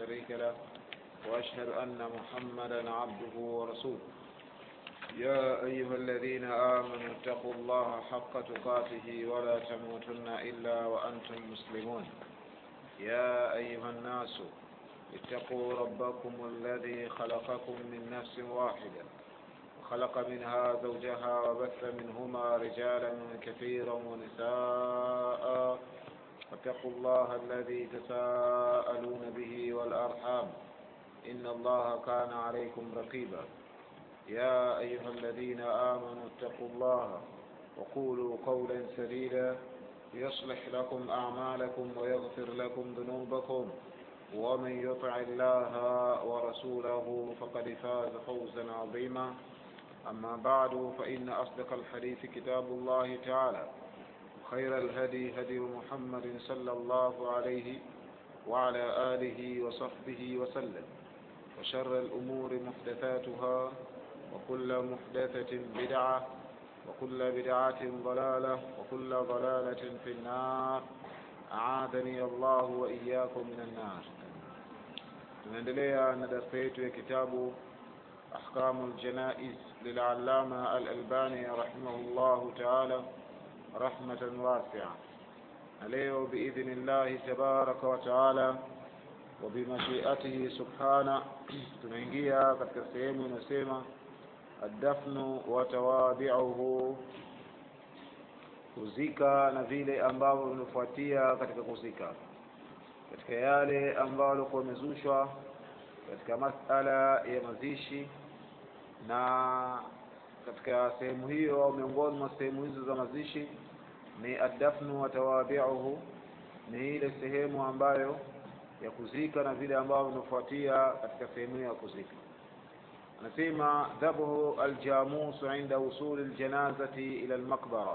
شريك له وأشهد أن محمدا عبده ورسوله يا أيها الذين آمنوا اتقوا الله حق تقاته ولا تموتن إلا وأنتم مسلمون يا أيها الناس اتقوا ربكم الذي خلقكم من نفس واحدة وخلق منها زوجها وبث منهما رجالا كثيرا ونساء واتقوا الله الذي تساءلون به والأرحام إن الله كان عليكم رقيبا يا أيها الذين آمنوا اتقوا الله وقولوا قولا سديدا يصلح لكم أعمالكم ويغفر لكم ذنوبكم ومن يطع الله ورسوله فقد فاز فوزا عظيما أما بعد فإن أصدق الحديث كتاب الله تعالى خير الهدي هدي محمد صلى الله عليه وعلى آله وصحبه وسلم وشر الأمور محدثاتها وكل محدثة بدعة وكل بدعة ضلالة وكل ضلالة في النار أعاذني الله وإياكم من النار tunaendelea na darasa yetu ya kitabu ahkamu ljanaiz lilallama alalbani rahimahullahu taala rahmatan wasia na leo biidhni llahi tabaraka wa taala wa bimashiatihi subhana tunaingia katika sehemu inayosema addafnu wa tawabiuhu kuzika na vile ambavyo vimefuatia katika kuzika katika yale ambayo alikuwa yamezushwa katika masala ya mazishi na katika sehemu hiyo au miongoni mwa sehemu hizo za mazishi ni addafnu wa tawabiuhu ni ile sehemu ambayo ya kuzika na vile ambavyo vinafuatia katika sehemu hiyo ya kuzika anasema dhabhu aljamusu inda usuli ljanazati ila lmaqbara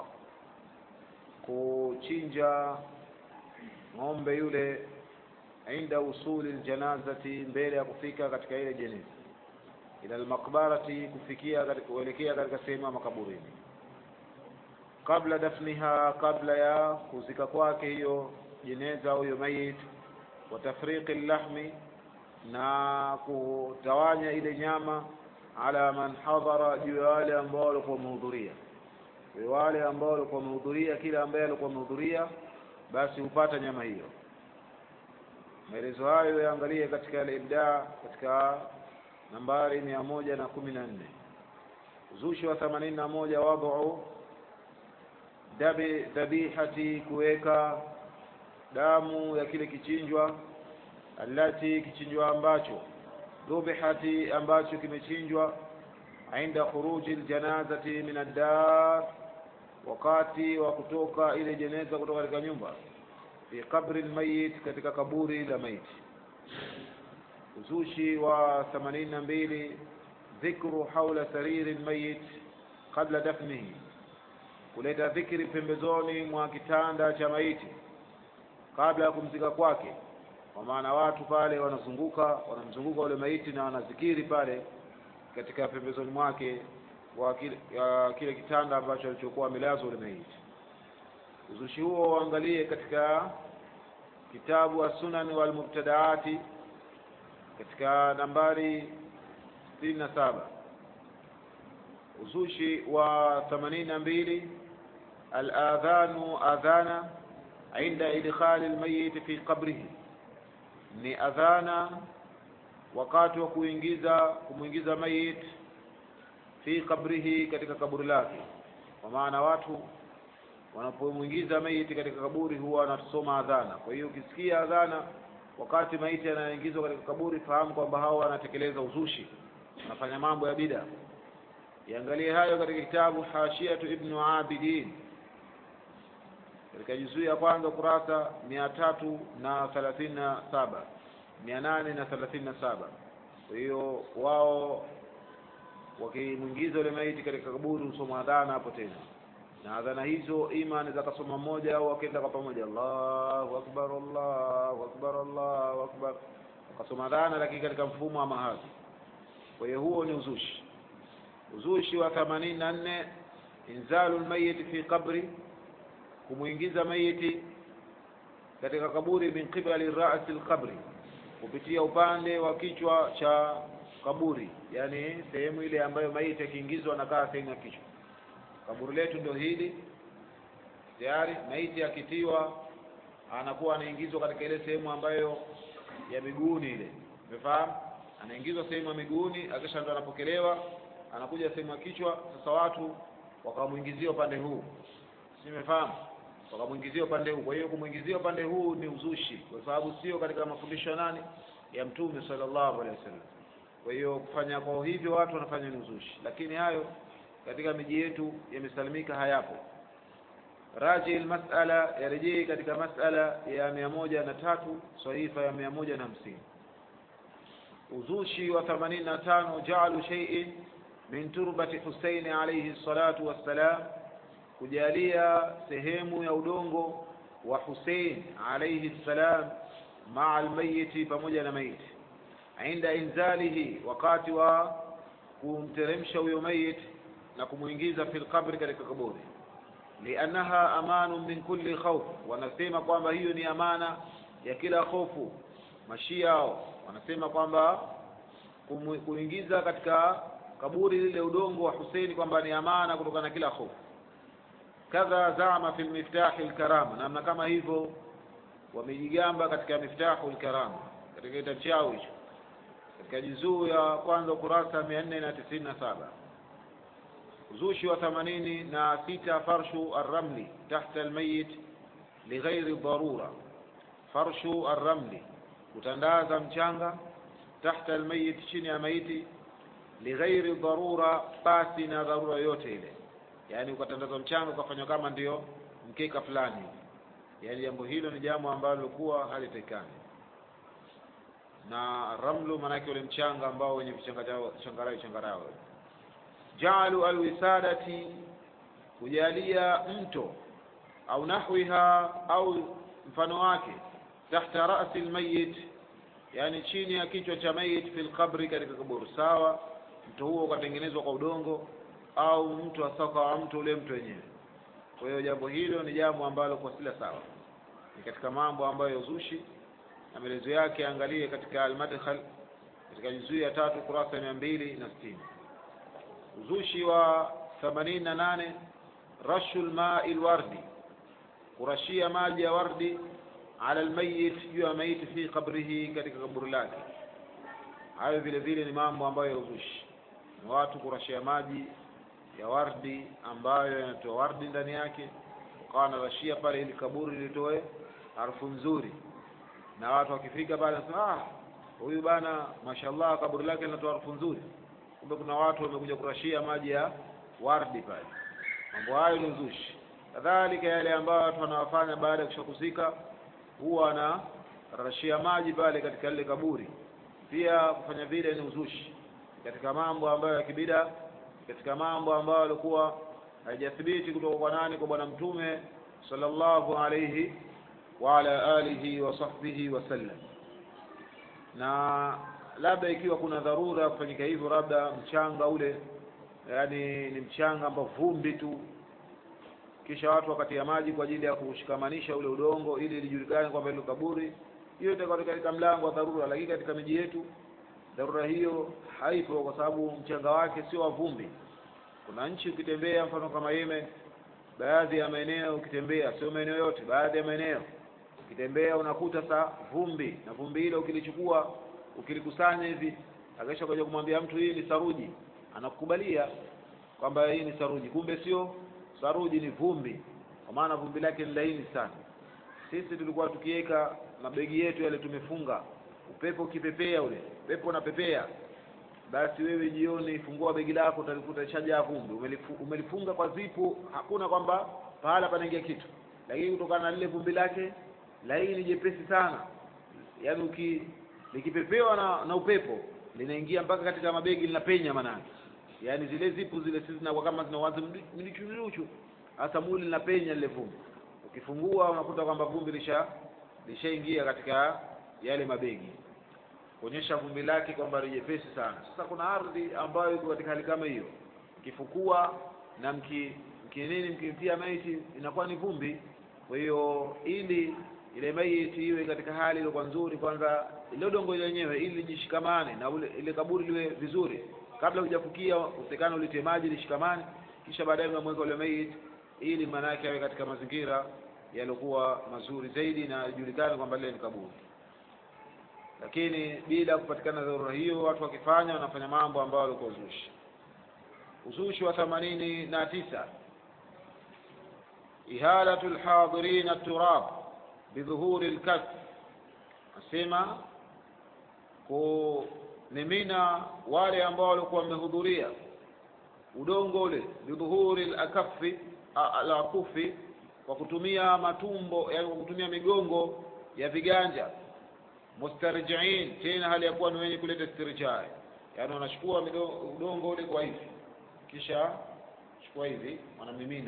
kuchinja ng'ombe yule inda usuli ljanazati mbele ya kufika katika ile jeneza ila lmaqbarati kufikia kuelekea katika sehemu ya makaburini kabla dafniha kabla ya kuzika kwake hiyo jeneza au hiyo mayit wa tafriqi llahmi na kutawanya ile nyama ala man hadhara juu ya wale ambao walikuwa wamehudhuria wale ambao walikuwa wamehudhuria kila ambaye alikuwa amehudhuria basi hupata nyama hiyo maelezo hayo yaangalie katika al-ibda katika nambari mia moja na kumi na nne uzushi wa themanini na moja wadhu dabi dhabihati kuweka damu ya kile kichinjwa allati kichinjwa ambacho dhubihati ambacho kimechinjwa inda khuruji ljanazati min addar wakati wa kutoka ile jeneza kutoka katika nyumba fi qabri lmayit katika kaburi la maiti uzushi wa themanini na mbili dhikru haula sariri lmayit qabla dafnihi kuleta dhikri pembezoni mwa kitanda cha maiti kabla ya kumzika kwake kwa maana watu pale wanazunguka wanamzunguka ule maiti na wanazikiri pale katika pembezoni mwake wa kile, uh, kile kitanda ambacho alichokuwa amelazwa ule maiti uzushi huo uangalie katika kitabu as-sunan wal mubtadaati katika nambari sitini na saba uzushi wa themanini na mbili al-adhanu adhana inda idkhali al-mayyit fi qabrihi ni adhana wakati wa kuingiza kumwingiza mayit fi qabrihi katika kaburi lake kwa maana watu wanapomwingiza maiti katika kaburi huwa wanasoma adhana kwa hiyo ukisikia adhana wakati maiti anaingizwa katika kaburi fahamu kwamba hao wanatekeleza uzushi wanafanya mambo ya bida iangalie hayo katika kitabu hashiatu ibnu abidin katika juzuu ya kwanza kurasa mia tatu na thelathini na saba mia nane na thelathini na saba kwa hiyo wao wakimwingiza yule maiti katika kaburi husoma adhana hapo tena na adhana hizo ima anaweza akasoma mmoja au akaenda kwa pamoja allahu akbar allahu akbar allahu akbar wakasoma adhana lakini katika mfumo wa mahadhi kwa hiyo huo ni uzushi uzushi wa themanini na nne inzalu lmayiti fi qabri kumwingiza mayiti katika kaburi min qibali rasi lqabri kupitia upande wa kichwa cha kaburi yani sehemu ile ambayo maiti akiingizwa anakaa sehemu ya kichwa kaburi letu ndio hili tayari maiti akitiwa anakuwa anaingizwa katika ile sehemu ambayo ya miguuni ile umefahamu anaingizwa sehemu ya miguuni akisha ndo anapokelewa anakuja sehemu ya kichwa sasa watu wakamwingizia upande huu simefahamu wakamwingizia upande huu kwa hiyo kumwingizia upande huu ni uzushi kwa sababu sio katika mafundisho ya nani ya mtume sallallahu alaihi wasallam kwa hiyo kufanya kwao hivyo watu wanafanya ni uzushi lakini hayo katika miji yetu yamesalimika hayapo raji masala yarejee katika masala ya mia moja na tatu sahifa ya mia moja na hamsini uzushi wa themanini na tano jaalu sheiin min turbati huseini alaihi salatu wassalam kujalia sehemu ya udongo wa husein alaihi ssalam maa almayiti pamoja na maiti inda inzalihi wakati wa kumteremsha huyo mayit na kumwingiza fi lqabri katika kaburi liannaha amanu min kulli khauf wanasema kwamba hiyo ni amana ya kila hofu mashiao wanasema kwamba kuingiza katika kaburi lile udongo wa Huseini kwamba ni amana kutokana na kila hofu kadha zama fi miftahi lkarama namna kama hivyo wamejigamba katika miftahu lkarama katika kitabu chao hicho katika juzuu ya kwanza ukurasa mia nne na tisini na saba uzushi wa themanini na sita farshu arramli tahta almayit lighairi dharura farshu arramli kutandaza mchanga tahta almayit chini ya maiti lighairi dharura pasi na dharura yote ile yaani ukatandaza mchanga ukafanywa kama ndio mkeka fulani yaani jambo hilo ni jambo ambalo lilikuwa halitakikani na ramlu maanake ule mchanga ambao wenye changarawe changarawe jaalu alwisadati kujalia mto au nahwiha au mfano wake tahta rasi lmayit yani chini ya kichwa cha mayit fi lqabri katika kaburi sawa mto huo ukatengenezwa kwa udongo au mto asaka wa mto ule mto wenyewe kwa hiyo jambo hilo ni jambo ambalo kwa sila sawa ni katika mambo ambayo ya uzushi na maelezo yake angalie katika almadkhal katika juzuu ya tatu kurasa mia mbili na sitini uzushi wa themanini na nane rashu lmai lwardi kurashia maji ya wardi ala lmayit juu ya maiti fi qabrihi katika kaburi lake hayo vile vile ni mambo ambayo ya uzushi ni watu kurashia maji ya wardi ambayo yanatoa wardi ndani yake ukawa narashia pale ili kaburi litoe harufu nzuri na watu wakifika pale nasema ah huyu bana mashallah kaburi lake linatoa harufu nzuri kumbe kuna watu wamekuja kurashia maji ya wardi pale mambo hayo ni uzushi kadhalika yale ambayo watu wanawafanya baada ya kushakusika huwa wanarashia maji pale katika lile kaburi pia kufanya vile ni uzushi katika mambo ambayo ya kibida katika mambo ambayo yalikuwa haijathibiti kutoka kwa nani kwa bwana mtume sallallahu alayhi wa ala alihi wa sahbihi wasallam na labda ikiwa kuna dharura ya kufanyika hivyo labda mchanga ule yani ni mchanga ambao vumbi tu kisha watu wakatia maji kwa ajili ya kushikamanisha ule udongo ili lijulikane kwamba ile kaburi hiyo itakuwa katika mlango wa dharura lakini katika miji yetu dharura hiyo haipo kwa sababu mchanga wake sio wa vumbi kuna nchi ukitembea mfano kama Yemen baadhi ya maeneo ukitembea sio maeneo yote baadhi ya maeneo ukitembea unakuta sa vumbi na vumbi hilo ukilichukua ukilikusanya hivi akisha kuja kumwambia mtu hii ni saruji anakukubalia kwamba hii ni saruji kumbe sio saruji ni vumbi kwa maana vumbi lake ni laini sana sisi tulikuwa tukiweka mabegi yetu yale tumefunga upepo ukipepea ule upepo unapepea basi wewe jioni fungua begi lako utalikuta shajaa vumbi umelifu, umelifunga kwa zipu hakuna kwamba pahala panaingia kitu lakini kutokana na lile vumbi lake laini jepesi sana yaani uki likipepewa na, na upepo linaingia mpaka katika mabegi linapenya manake yaani zile zipu zile sisi zinakuwa kama zinawaza mlichuruchu hasa muli linapenya lile vumbi ukifungua unakuta kwamba vumbi lisha lishaingia katika yale mabegi kuonyesha vumbi lake kwamba ni jepesi sana sasa kuna ardhi ambayo iko katika hali kama hiyo mkifukua na mki mkinini mkimtia maiti inakuwa ni vumbi kwa hiyo ili ile maiti iwe katika hali iliyokuwa nzuri kwanza ile udongo lenyewe ili lijishikamane na ule, ile kaburi liwe vizuri kabla hujafukia utekana ulitie maji lishikamane kisha baadaye unamweka ule maiti ili maana yake awe katika mazingira yaliokuwa mazuri zaidi na ijulikane kwamba lile ni kaburi lakini bila kupatikana dharura hiyo watu wakifanya wanafanya mambo ambayo walikuwa uzushi uzushi wa themanini na tisa ihalatu lhadirina turab bidhuhuri lkaf asema kunimina wale ambao walikuwa wamehudhuria udongo ule bidhuhuri lakafi alakufi kwa kutumia matumbo yani kwa kutumia migongo ya viganja mustarjiin tena hali ya kuwa ni wenye kuleta istirjai yaani wanachukua udongo ule kwa hivi kisha chukua hivi wanamimina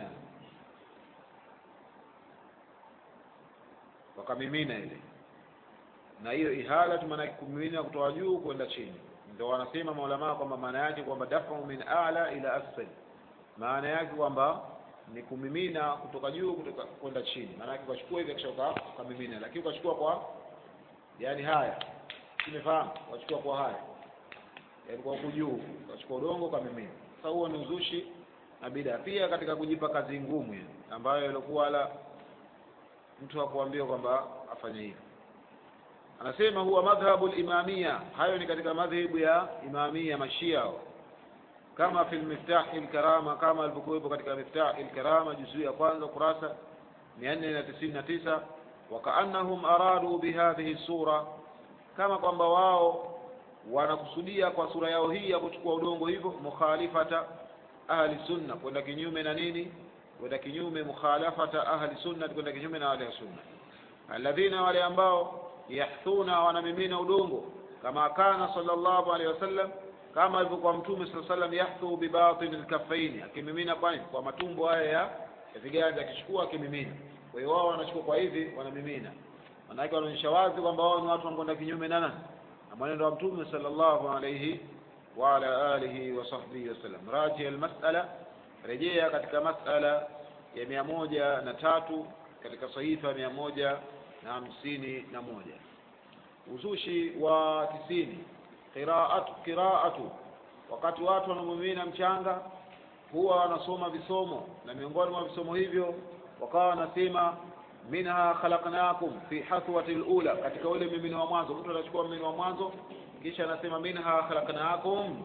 wakamimina ile na hiyo ihala tu maana kumimina kutoka juu kwenda chini ndio wanasema maulamaa kwamba maana yake kwamba dafu min a'la ila asfal maana yake kwamba ni kumimina kutoka juu kutoka kwenda chini maana yake ukachukua hivi kisha ukamimina lakini ukachukua kwa yani haya tumefahamu wachukua kwa haya yani kwa huku juu wachukua udongo ukamimina sasa huo ni uzushi na bida pia katika kujipa kazi ngumu yani ambayo ilikuwa la mtu hakuambiwa kwamba afanye hivi anasema huwa madhhabu limamia hayo ni katika madhhabu ya imamia mashia kama fi lmiftahi lkarama kama alivyokuwepo katika miftahi lkarama juzuu ya kwanza kurasa mia nne na tisini na tisa wakaannahum aradu bihadhihi sura kama kwamba wao wanakusudia kwa sura yao hii ya kuchukua udongo hivyo mukhalifata ahli sunna kwenda kinyume na nini kwenda kinyume mukhalafata ahli sunna kwenda kinyume na wale sunna alladhina wale ambao yahthuna wanamimina udongo kama kana sallallahu alaihi wasallam kama alivyokuwa mtume sallallahu alaihi wasallam yahthu bibatin alkaffaini akimimina kwani kwa matumbo haya ya viganja akichukua akimimina kwa hiyo wao wanachukua kwa hivi wanamimina manake wanaonyesha wazi kwamba wao ni watu wanakwenda kinyume na nani na mwenendo wa mtume sallallahu alaihi wa ala alihi wa sahbihi wasallam raji almas'ala rejea katika mas'ala ya mia moja na tatu katika sahifa mia moja na hamsini na moja uzushi wa tisini qiraatu qiraatu wakati watu wanamimina mchanga huwa wanasoma visomo na miongoni mwa visomo hivyo wakawa wanasema minha khalaqnakum fi hathwati alula katika ule mimino wa mwanzo mtu anachukua mimino wa mwanzo kisha anasema minha khalaqnakum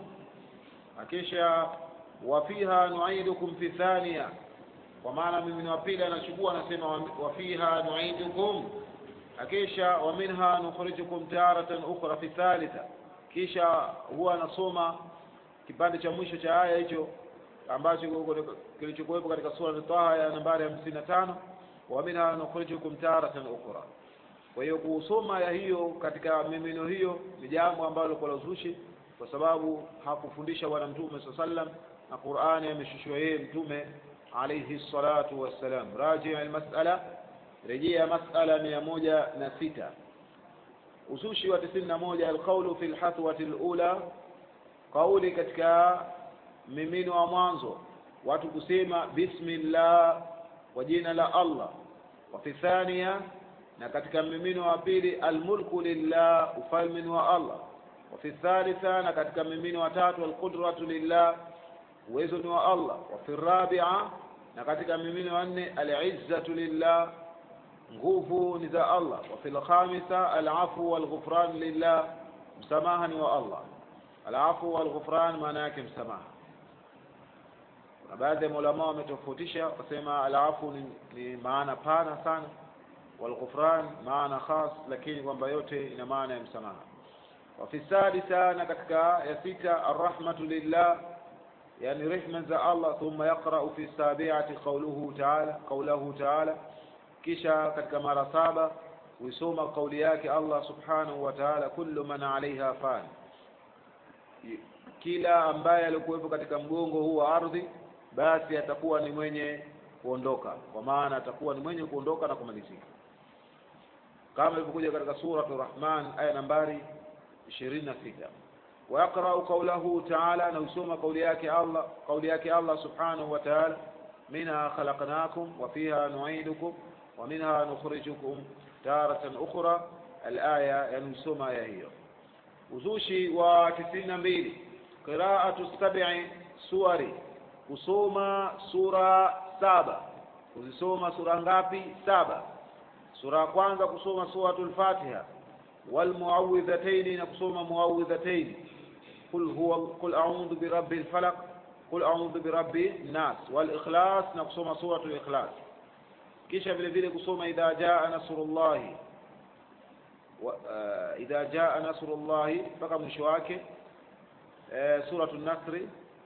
kisha wa fiha nu'idukum fi thaniya kwa maana mimino wa pili anachukua anasema wa fiha nu'idukum kisha wa minha nukhrijukum taratan ukhra fi thalitha kisha huwa anasoma kipande cha mwisho cha aya hicho ambacho kilichokuwepo katika sura Taha ya nambari hamsini na tano wa minha nukhrijukum taratan ukhra. Kwa hiyo kusoma ya hiyo katika mimino hiyo ni jambo ambalo kwa uzushi, kwa sababu hakufundisha Bwana Mtume saa sallam na Qur'ani ameshushiwa yeye Mtume alayhi salatu wassalam. Raji almas'ala, rejea mas'ala mia moja na sita. Uzushi wa tisini na moja alqaulu fi lhathwati lula, kauli katika mimino wa mwanzo watu kusema bismillah kwa jina la Allah wa fi thania na katika mimino wa pili almulku lillah ufalme wa Allah wa fi thalitha na katika mimino wa tatu alqudratu lillah uwezo ni wa Allah wa fi rabia na katika mimino wa nne alizzatu lillah nguvu ni za Allah wa fi lkhamisa alafu walghufran lillah msamaha ni wa Allah alafu walghufran maana yake msamaha na baadhi ya maulama wametofautisha wakasema alafu ni, ni maana pana sana walghufran maana khas lakini kwamba yote ina maana ya msamaha wa fi sadisa na katika ya sita arrahmatu lillah yani rehma za Allah thumma yaqra'u fi sabi'ati qawluhu ta'ala qawluhu ta'ala kisha katika mara saba huisoma kauli yake Allah subhanahu wa ta'ala kullu man 'alayha fan kila ambaye alikuwepo katika mgongo huu wa ardhi basi atakuwa ni mwenye kuondoka kwa maana atakuwa ni mwenye kuondoka na kumalizika kama ilivyokuja katika suratu rahman aya nambari ishirini na sita wayaqrau qaulahu taala na usoma kauli yake allah kauli yake allah subhanahu wa taala minha khalaqnakum wa fiha nuidukum wa minha nukhrijukum taratan ukhra alaya yani usoma aya hiyo uzushi wa tisini na mbili qiraatu sab'i suwari kusoma sura saba kuzisoma sura ngapi saba sura ya kwanza kusoma suratul fatiha walmuawidhataini na kusoma muawidhataini qul huwa qul a'udhu birabbil falaq qul a'udhu birabbin nas wal ikhlas na kusoma suratul ikhlas kisha vile vile kusoma idha jaa nasrullahi wa, uh, idha jaa nasrullahi mpaka mwisho wake uh, suratul nasri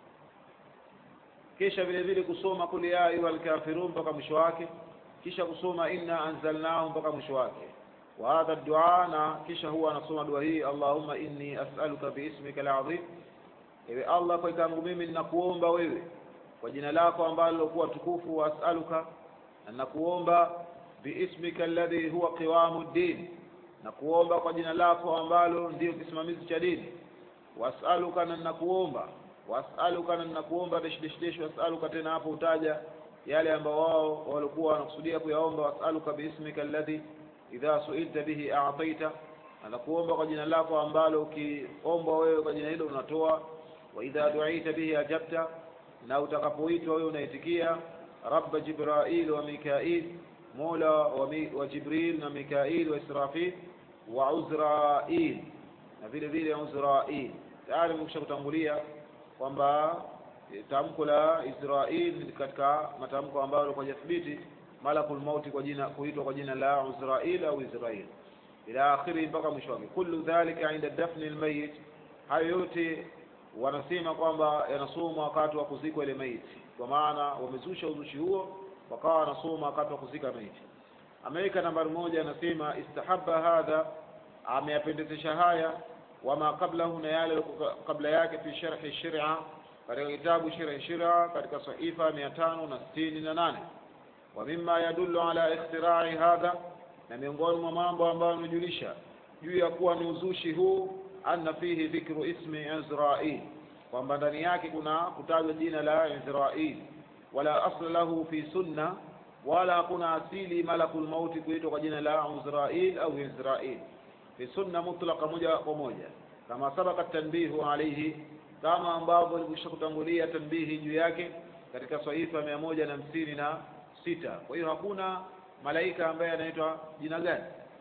kisha vile vile kusoma kul ya ayuhal kafirun mpaka mwisho wake kisha kusoma inna anzalnahu mpaka mwisho wake wa hadha dua na kisha huwa anasoma dua hii allahumma inni as'aluka biismika alazim ewe allah kwa kangu mimi ninakuomba wewe kwa jina lako ambalo kuwa tukufu wa as'aluka na nakuomba biismika alladhi huwa qiwamu ddin na kuomba kwa jina lako ambalo ndio kisimamizi cha dini wasaluka na nakuomba wasaluka na nakuomba desh desh desh wasaluka tena hapo utaja yale ambao wao walikuwa wanakusudia kuyaomba wasaluka biismika alladhi idha suilta bihi a'taita na kuomba kwa jina lako ambalo ukiomba wewe kwa jina hilo unatoa wa idha du'ita bihi ajabta na utakapoitwa wewe unaitikia rabba jibrail wa mikail mola wa, mi, wa jibril na mikail wa israfil wa uzrail na vile vile uzrail tayari nimekwisha kutangulia kwamba tamko la Israil ni katika matamko ambayo kwa jathibiti malakul mauti kwa jina kuitwa kwa jina la Uzrail au Israil ila akhiri mpaka mwisho wake kullu dhalika inda dafni almayit hayo yote wanasema kwamba yanasomwa wakati wa kuzikwa ile maiti kwa maana wamezusha uzushi huo wakawa wanasoma wakati wa kuzika maiti ameweka nambari moja anasema istahabba hadha ameyapendezesha haya wama qablahu na yale kabla yake fi sharhi shir'a katika kitabu sharhi shir'a katika sahifa mia tano na sitini na nane wa mimma yadullu ala ikhtira'i hadha na miongoni mwa mambo ambayo yamejulisha juu ya kuwa ni uzushi huu anna fihi dhikru ismi Izrail kwamba ndani yake kuna kutajwa jina la Izrail wala asla lahu fi sunna wala hakuna asili malakul mauti kuitwa kwa jina la Izrail au Izrail fi sunna mutlaqa moja kwa moja kama sabaka tanbihu alayhi kama ambavyo nilikwisha kutangulia tanbihi juu yake katika sahifa mia moja na hamsini na sita kwa hiyo hakuna malaika ambaye anaitwa jina gani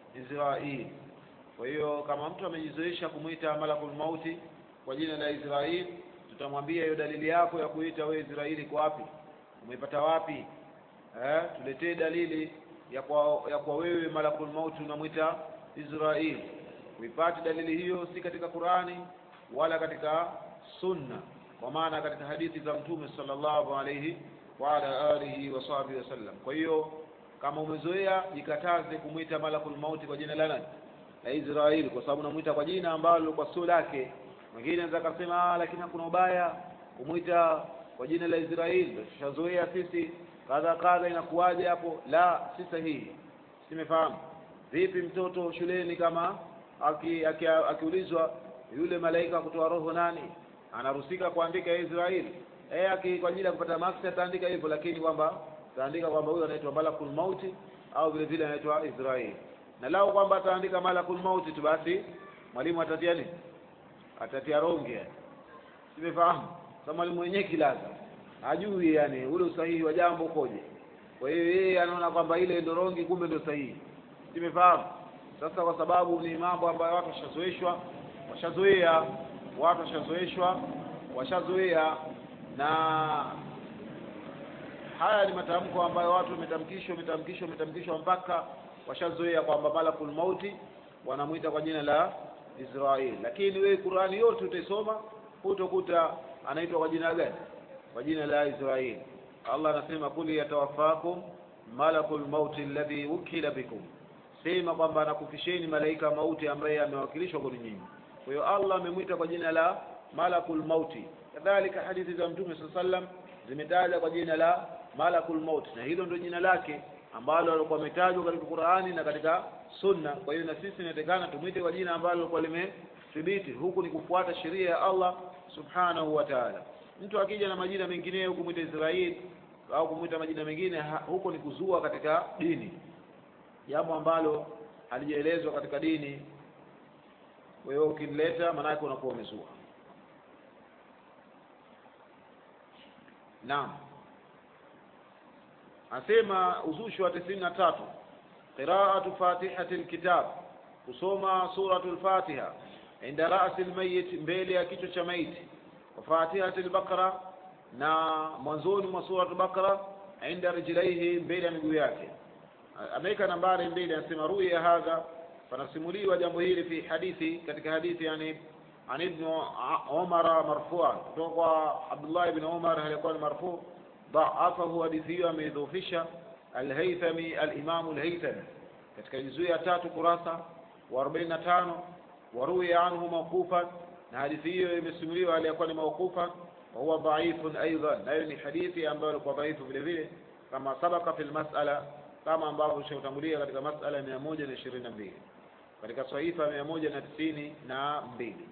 Israil kwa hiyo kama mtu amejizoesha kumwita malakul mauti kwa jina la Israil tutamwambia hiyo dalili yako ya kuita wewe Israeli kwa wapi umeipata wapi eh tuletee dalili ya kwa ya kwa wewe malakul mauti unamwita Israel uipate dalili hiyo si katika Qurani wala katika sunna kwa maana katika hadithi za mtume sallallahu alayhi wa ala alihi wa sahbihi wasallam kwa hiyo kama umezoea jikataze kumwita malakul mauti kwa jina la nani la Israeli kwa sababu unamwita kwa jina ambalo kwa sio lake mwingine anaweza kusema lakini hakuna ubaya kumwita kwa jina la Israeli tushazoea sisi kadha kadha inakuwaje hapo la si sahihi simefahamu vipi mtoto shuleni kama akiulizwa aki, aki yule malaika kutoa roho nani anaruhusika kuandika Israeli eh aki kwa ajili ya kupata maksi ataandika hivyo lakini kwamba ataandika kwamba huyo anaitwa malakul mauti au vile vile anaitwa Israeli na lao kwamba ataandika malakul mauti tu basi mwalimu atatia nini atatia ronge simefahamu sasa mwalimu mwenyewe kilaza hajui yani ule usahihi wa jambo ukoje kwa hiyo yeye anaona kwamba ile ndio rongi kumbe ndio sahihi simefahamu sasa kwa sababu ni mambo ambayo watu washazoeshwa washazoea watu washazoeshwa washazoea na haya ni matamko ambayo watu wametamkishwa wametamkishwa wametamkishwa mpaka washazoea kwamba malakul mauti wanamwita kwa jina la Israeli lakini wewe Qurani yote utaisoma hutokuta anaitwa kwa jina gani kwa jina la Israeli Allah anasema kuli yatawaffakum malakul mauti alladhi wukila bikum sema kwamba anakufisheni malaika mauti ambaye amewakilishwa kwa nyinyi kwa hiyo Allah amemwita kwa jina la malakul mauti kadhalika hadithi za mtume sallam zimetaja kwa jina la malakul mauti na hilo ndio jina lake ambalo alikuwa ametajwa katika Qur'ani na katika Sunna kwa hiyo na sisi inatakana tumwite kwa jina ambalo lilikuwa limethibiti huku ni kufuata sheria ya Allah subhanahu wa ta'ala mtu akija na majina mengineyo kumwita Israeli au kumwita majina mengine huko ni kuzua katika dini jambo ambalo halijaelezwa katika dini wewe ukileta maanake unakuwa umezua naam asema uzushi wa tisini na tatu qiraatu fatihati lkitab kusoma suratu lfatiha inda rasi lmayit mbele ya kichwa cha maiti wa fatihati lbaqara na mwanzoni mwa suratu baqara inda rijlaihi mbele ya miguu yake ameweka nambari mbili anasema ruya hadha panasimuliwa jambo hili fi hadithi katika hadithi yani an ibn umara marfuan kutoka kwa abdullah ibn umar alikuwa ni marfu dhaafahu hadithi hiyo ameidhufisha alhaithami alimamu alhaithami katika juzuu ya tatu kurasa wa arobaini na tano waruya anhu mawqufan na hadithi hiyo imesimuliwa aliyekuwa ni mawqufan wahuwa dhaifun aidan nayo ni hadithi ambayo ilikuwa dhaifu vile vile kama sabaka fi lmasala kama ambavyo ishautangulia katika masala mia moja na ishirini na mbili katika swahifa mia moja na tisini na mbili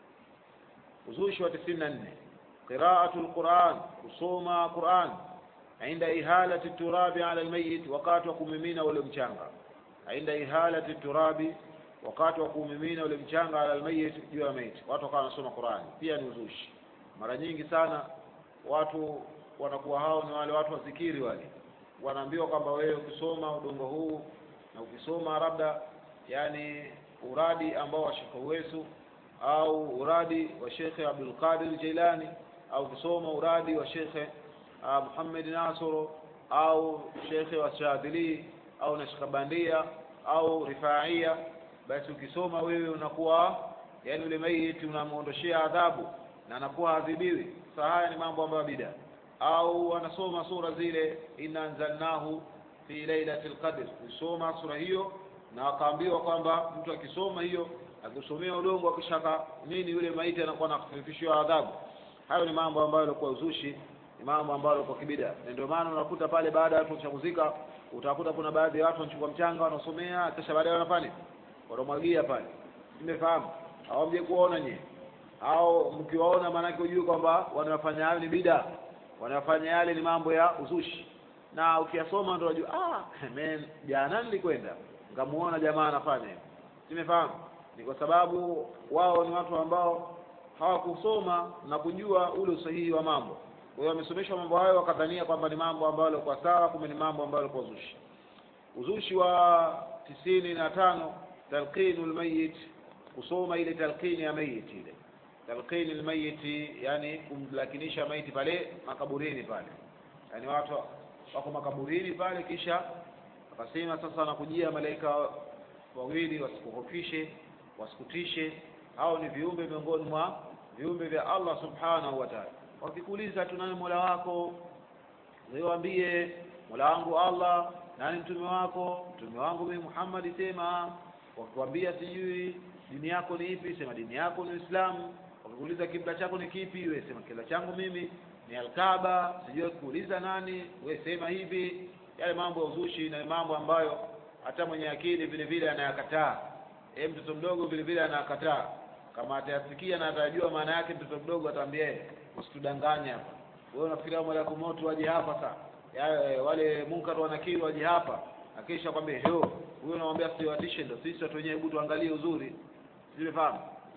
uzushi wa tisini na nne qiraatu lquran kusoma quran inda ihalati turabi ala lmayit wakati wa kumimina ule mchanga inda ihalati turabi wakati wa kumimina ule mchanga ala lmayit juu ya maiti watu wakawa wanasoma qurani pia ni uzushi mara nyingi sana watu wanakuwa hao ni wale watu wazikiri wale wanaambiwa kwamba wewe ukisoma udongo huu na ukisoma labda yani uradi ambao wa Sheikh Uwesu au uradi wa Sheikh Abdul Qadir Jilani au ukisoma uradi wa Sheikh uh, Muhammad Nasoro au Sheikh wa Shadili au Nashkabandia au Rifaia basi ukisoma wewe unakuwa yani ule maiti unamuondoshea adhabu na anakuwa adhibiwi sasa haya ni mambo ambayo bida au anasoma sura zile inna anzalnahu fi lailatul qadr kusoma sura hiyo na akaambiwa kwamba mtu akisoma hiyo akisomea udongo akishaka nini yule maiti anakuwa nakufifishiwa adhabu hayo ni mambo ambayo yalikuwa uzushi ni mambo ambayo yalikuwa kibida na ndio maana unakuta pale baada ya watu kuchakuzika utakuta kuna baadhi ya watu wanachukua mchanga wanasomea kisha baadaye wanafanya wanamwagia pale nimefahamu hawamje kuona nyie au mkiwaona maanake ujue kwamba wanafanya hayo ni bida wanafanya yale ni mambo ya uzushi na ukiyasoma ndio unajua ah man jana nilikwenda ngamuona jamaa anafanya hivyo simefahamu ni kwa sababu wao ni watu ambao hawakusoma na kujua ule usahihi wa mambo kwa hiyo wamesomeshwa mambo hayo wakadhania kwamba ni mambo ambayo yalikuwa sawa kumbe ni mambo ambayo yalikuwa uzushi uzushi wa tisini na tano talqinu lmayit kusoma ile talqini ya mayit ile talqini lmayiti yani kumlakinisha maiti pale makaburini pale yani watu wako makaburini pale kisha akasema sasa nakujia malaika wawili wasikuhofishe wasikutishe hao ni viumbe miongoni mwa viumbe vya Allah subhanahu wa ta'ala wakikuuliza tunaye mola wako wewaambie mola wangu Allah nani mtume wako mtume wangu mimi Muhammad sema wakikwambia sijui dini yako ni ipi sema dini yako ni Uislamu wakikuuliza kibla chako ni kipi wewe sema kibla changu mimi ni Alkaba sijui kuuliza nani wewe sema hivi yale mambo ya uzushi na mambo ambayo hata mwenye akili vile vile anayakataa eh mtoto mdogo vile vile anakataa kama atayasikia na atajua maana yake mtoto mdogo ataambia yeye usitudanganye hapa wewe unafikiria malaku moto waje hapa sasa ya, wale munkar wanakiri waje hapa akisha kwambia yo huyo unamwambia siwatishe ndio sisi watu wenyewe hebu tuangalie uzuri simefahamu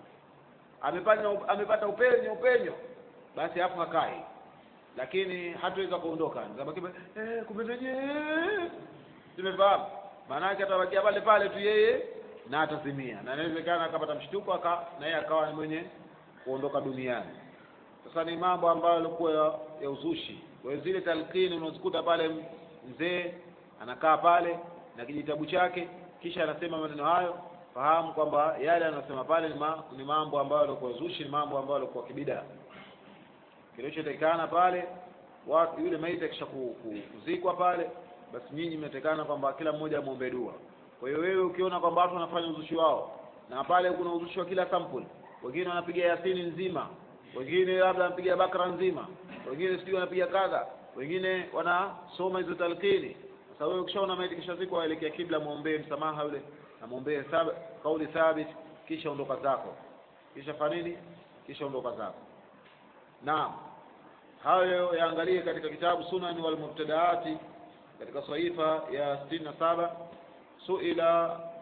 amepata amepata upenyo upenyo basi hapo hakai lakini hatuweza kuondoka zabaki eh kumbe wenyewe simefahamu maana yake atabakia pale pale tu yeye na atazimia na inawezekana akapata mshtuko aka na yeye akawa ni mwenye kuondoka duniani sasa ni mambo ambayo yalikuwa ya, ya uzushi kwa hiyo zile talqini unazikuta pale mzee anakaa pale na kijitabu chake kisha anasema maneno hayo fahamu kwamba yale anasema pale ni, ma, ni mambo ambayo yalikuwa uzushi ni mambo ambayo yalikuwa kibida kilichotakikana pale watu yule maiti akisha kuzikwa pale basi nyinyi mnatekana kwamba kila mmoja amwombee dua kwa hiyo wewe ukiona kwamba watu wanafanya uzushi wao na pale kuna uzushi wa kila sampuli wengine wanapiga yasini nzima wengine labda wanapiga bakra nzima wengine sijui wanapiga kadha wengine wanasoma hizo talqini sasa wewe ukishaona maiti kisha ziko waelekea kibla muombee msamaha yule na muombee kauli thabit kisha ondoka zako kisha fanini kisha ondoka zako naam hayo yaangalie katika kitabu sunan wal mubtadaati katika sahifa ya sitini na saba suila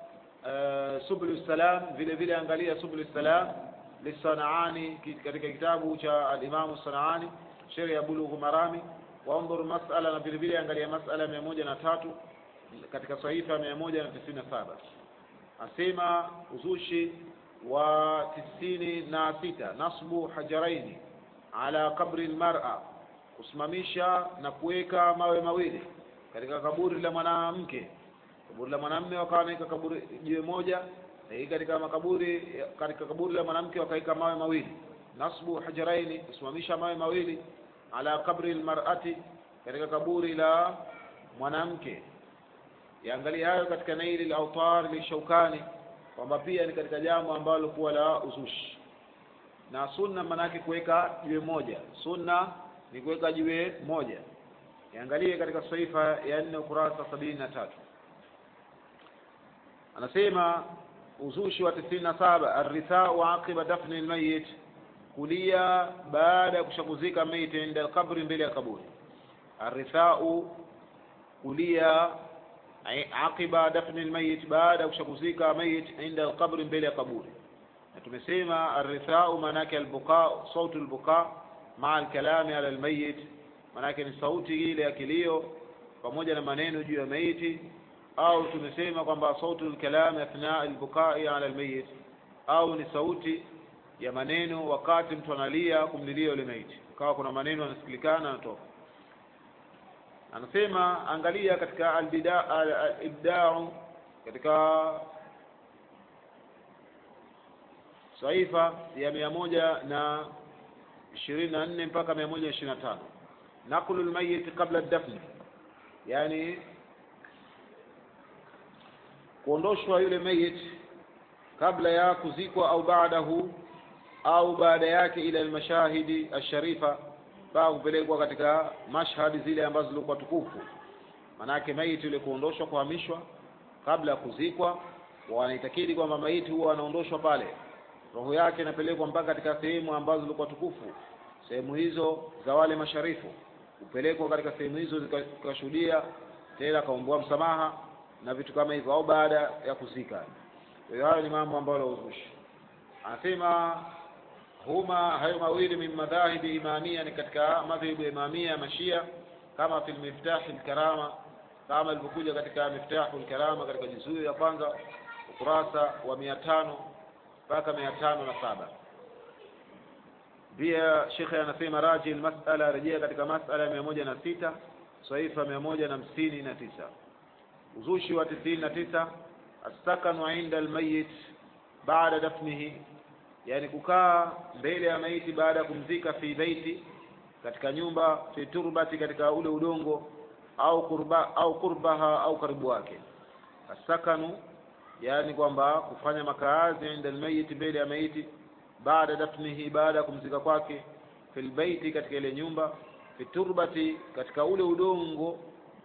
uh, subul salam vile vile angalia subul salam lisanaani katika kitabu cha alimamu sanaani sheria ya bulughu marami waundhur masala na vile vile angalia masala mia moja na tatu katika sahifa mia moja na tisini na saba asema uzushi wa tisini na sita nasbu hajaraini ala qabri lmara kusimamisha na kuweka mawe mawili katika kaburi la mwanamke kaburi la mwanamume wakawa wanaweka kaburi jiwe moja na hii katika makaburi katika kaburi la mwanamke wakaweka mawe mawili nasbu hajaraini kusimamisha mawe mawili ala qabri lmarati katika kaburi la mwanamke yaangalia hayo katika naili lautar lishaukani kwamba pia ni katika jambo ambalo kuwa la uzushi na sunna maanake kuweka jiwe moja sunna ni kuweka jiwe moja iangalie katika saifa ya nne ukurasa sabini na tatu anasema uzushi wa tisini na saba arithau aqiba dafni lmayit kulia baada ya kushakuzika maiti inda alqabri mbele ya kaburi arithau kulia aqiba dafni almayit baada ya kushakuzika mayit inda alqabri mbele ya kaburi na tumesema arithau maanake albuqa sautu albuqa maa alkalami ala almayit maanake ni sauti ile ya kilio pamoja na maneno juu ya maiti au tumesema kwamba sautu alkalami athna albukai ala almayit au ni sauti ya maneno wakati mtu analia kumlilia yule maiti kawa kuna maneno yanasikilikana yanatoka anasema angalia katika alibdau katika saifa ya mia moja na ishirini na nne mpaka mia moja ishirini na tano naqlu lmayiti qabla dafni yani kuondoshwa yule mayit kabla ya kuzikwa au baadahu au baada yake ila almashahidi asharifa mpaka kupelekwa katika mashhadi zile ambazo zilikuwa tukufu manake maiti yule kuondoshwa kuhamishwa kabla ya kuzikwa wanaitakidi kwamba maiti huwa anaondoshwa pale roho yake inapelekwa mpaka katika sehemu ambazo zilikuwa tukufu sehemu hizo za wale masharifu kupelekwa katika sehemu hizo zikashuhudia tena akaombewa msamaha na vitu kama hivyo au baada ya kuzika kwa hiyo hayo ni mambo ambayo la uzushi anasema huma hayo mawili min madhahibi imamia ni katika madhhabu ya imamia ya mashia kama fil miftahi lkarama kama ilivyokuja katika miftahu lkarama katika juzuu ya kwanza ukurasa wa mia tano mpaka mia tano na saba pia shekhe anasema raji lmasala rejea katika masala mia moja na sita saifa mia moja na hamsini na tisa uzushi wa tisini na tisa assakanu inda almayit baada dafnihi yani kukaa mbele ya maiti baada ya kumzika fi baiti katika nyumba fi turbati katika ule udongo au kurba au kurbaha au karibu wake asakanu yani kwamba kufanya makaazi inda almayit mbele ya maiti baada dafnihi baada ya kumzika kwake fil baiti katika ile nyumba fi turbati katika ule udongo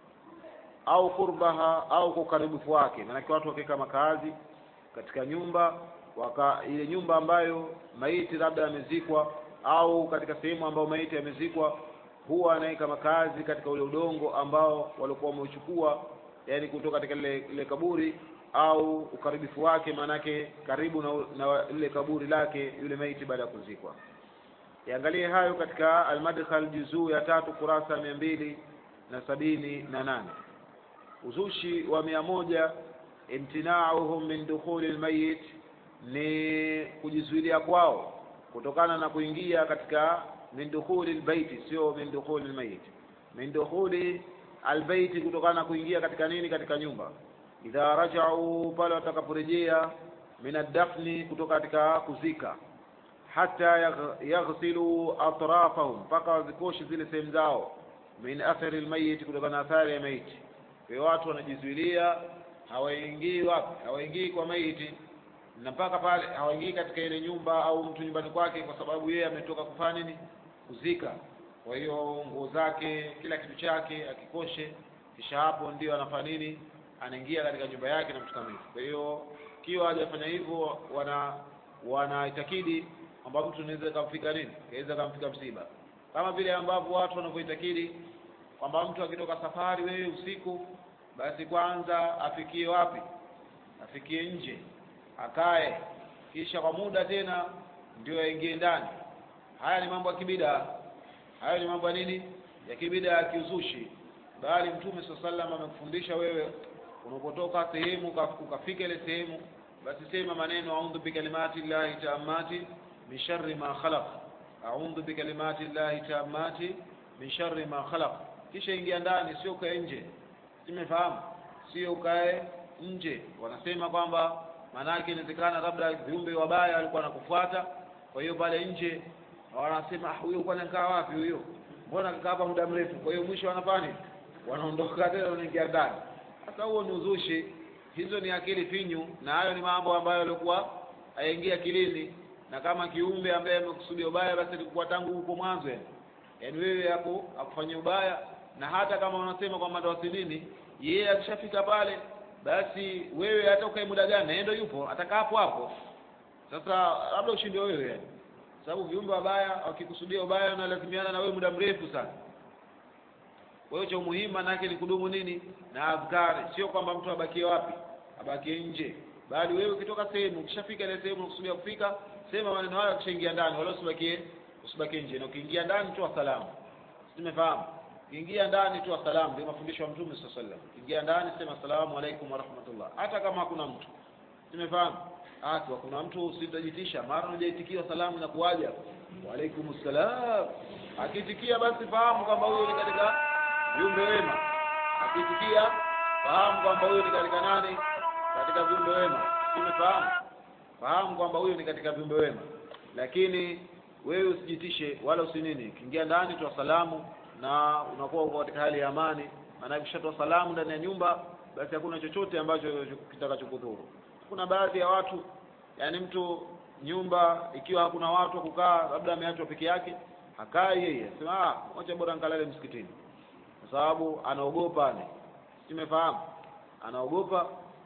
au kurbaha au kwa ukaribifu wake maanake watu wakiweka makaazi katika nyumba waka ile nyumba ambayo maiti labda amezikwa au katika sehemu ambayo maiti amezikwa huwa anaweka makazi katika ule udongo ambao walikuwa wameuchukua yani kutoka katika lile, lile kaburi au ukaribifu wake maanake karibu na, na lile kaburi lake yule maiti baada ya kuzikwa yaangalie hayo katika almadkhal juzuu ya tatu kurasa mia mbili na sabini na nane uzushi wa mia moja imtinauhum min dukhuli lmayit ni kujizuilia kwao kutokana na kuingia katika min dukhuli lbaiti sio min dukhuli lmayit min dukhuli albaiti kutokana na kuingia katika nini katika nyumba idha rajau pale watakaporejea min addafni kutoka katika kuzika hata yaghsilu atrafahum mpaka wazikoshe zile sehemu zao min athari lmayiti kutokana na athari ya maiti kwa hiyo watu wanajizuilia hawaingii wapi hawaingii kwa maiti na mpaka pale hawaingii katika ile nyumba au mtu nyumbani kwake kwa sababu yeye ametoka kufanya nini kuzika kwa hiyo nguo zake kila kitu chake akikoshe kisha hapo ndio anafanya nini anaingia katika nyumba yake na mtu kama hivyo kwa hiyo kiwa hajafanya hivyo wana wanaitakidi kwamba mtu anaweza kamfika nini kaweza kamfika msiba kama vile ambavyo watu wanavyoitakidi kwamba mtu akitoka safari wewe usiku basi kwanza afikie wapi afikie nje akae kisha kwa muda tena ndio aingie ndani haya ni mambo ya kibida hayo ni mambo ya nini ya kibida ya kiuzushi bali mtume saa sallam amekufundisha wewe unapotoka sehemu ukafika ile sehemu basi sema maneno audhu bikalimati llahi taamati min sharri ma khalaq audhu bikalimati llahi taamati min sharri ma khalaq kisha ingia ndani sio ukae nje simefahamu sio ukae nje wanasema kwamba maanake inawezekana labda viumbe wabaya walikuwa wanakufuata kwa hiyo pale nje wanasema huyo kwani kaa wapi huyo mbona kakaa hapa muda mrefu kwa hiyo mwisho wanafanya wanaondoka tena wanaingia ndani sasa huo ni uzushi hizo ni akili finyu na hayo ni mambo ambayo yalikuwa hayaingia akilini na kama kiumbe ambaye amekusudia ubaya basi ilikuwa tangu huko mwanzo yani yaani wewe hapo akufanyia ubaya na hata kama unasema kwamba ndo asilini yeye akishafika pale basi wewe hata ukae muda gani yeye ndo yupo atakaa hapo hapo sasa labda ushinde wewe yani sababu viumbe wabaya wakikusudia ubaya wanalazimiana na wewe muda mrefu sana kwa hiyo cha umuhimu manake ni kudumu nini na adhkari sio kwamba mtu abakie wapi abakie nje bali wewe ukitoka sehemu ukishafika ile sehemu unakusudia kufika sema maneno hayo ukishaingia ndani wala usibakie usibakie nje na ukiingia ndani toa salamu simefahamu ukiingia ndani toa salamu ndio mafundisho ya mtume sallallahu alaihi wasallam ukiingia ndani sema asalamu alaykum wa rahmatullah hata kama hakuna mtu simefahamu hata kuna mtu usitajitisha mara unajaitikia salamu na kuaja wa alaikum salam akitikia basi fahamu kwamba huyo ni katika viumbe wema akitikia fahamu kwamba huyo ni katika nani katika viumbe wema simefahamu fahamu kwamba huyo ni katika viumbe wema lakini wewe usijitishe wala usinini kiingia ndani toa salamu na unakuwa uko katika hali ya amani maana ukishatoa salamu ndani ya nyumba basi hakuna chochote ambacho kitakachokudhuru kuna baadhi ya watu yani mtu nyumba ikiwa hakuna watu wa kukaa labda ameachwa peke yake hakai yeye sema ah wacha bora nkalale msikitini kwa sababu anaogopa ni simefahamu anaogopa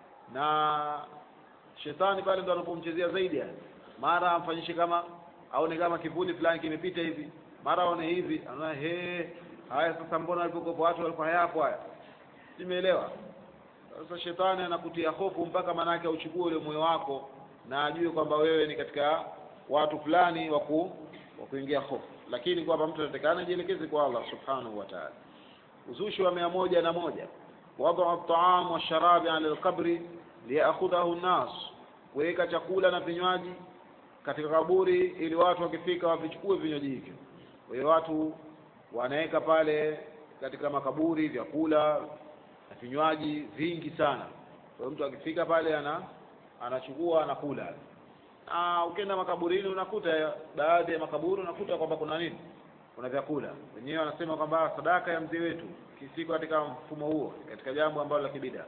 na shetani pale ndo anapomchezea zaidi yani mara amfanyishe kama aone kama kivuli fulani kimepita hivi mara aone hivi anaona he haya sasa mbona walipokopa watu walikuwa hayapo haya simeelewa sasa shetani anakutia hofu mpaka manake auchukue ule moyo wako na ajue kwamba wewe ni katika watu fulani wa kuingia hofu lakini kwamba mtu anatakana ajielekeze kwa Allah subhanahu wa ta'ala uzushi wa mia moja na moja wadhu at-ta'am wa sharabi ala al-qabri liyakhudhahu an-nas kuweka chakula na vinywaji katika kaburi ili watu wakifika wavichukue vinywaji hivyo kwa hiyo watu wanaweka pale katika makaburi vyakula na vinywaji vingi sana kwa hiyo mtu akifika pale ana anachukua anakula na ukienda makaburini unakuta baadhi ya makaburi unakuta kwamba kuna nini kuna vyakula wenyewe wanasema kwamba sadaka ya mzee wetu kisiko katika mfumo huo katika jambo ambalo la kibida